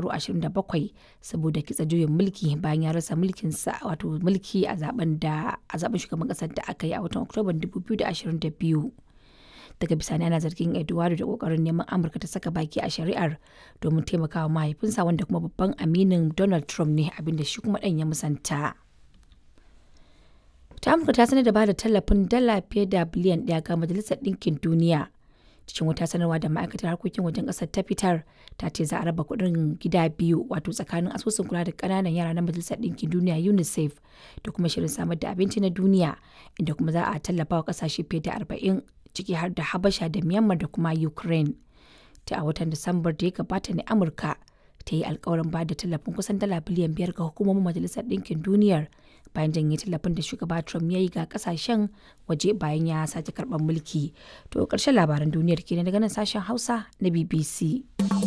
shekaru 27 saboda kitsa juyin mulki bayan ya rasa mulkinsa wato mulki a zaben da a zaben shugaban kasar da aka yi a watan Oktoban 2022. Daga bisani ana zargin Eduardo da kokarin neman Amurka ta saka baki a shari'ar domin taimakawa mahaifinsa wanda kuma babban aminin Donald Trump ne abinda shi kuma ɗan ya musanta. ta amurka ta sanar da bada tallafin dala fiye da biliyan ɗaya ga majalisar ɗinkin duniya cikin wata sanarwa da ma'aikatar harkokin wajen ƙasar ta fitar ta ce za a raba kuɗin gida biyu wato tsakanin asusun kula da ƙananan yara na majalisar ɗinkin duniya unicef da kuma shirin samar da abinci na duniya inda kuma za a tallafa wa ƙasashe fiye da arba'in ciki har da habasha da myanmar da kuma ukraine ta a watan disambar da ya gabata ne amurka ta yi alkawarin ba da tallafin kusan dala biliyan biyar ga hukumomin majalisar ɗinkin duniyar bayan janye tallafin da shugaba Trump ya yi ga kasashen waje bayan ya sake karɓar mulki. To ƙarshen labaran duniyar kenan daga nan sashen Hausa na BBC.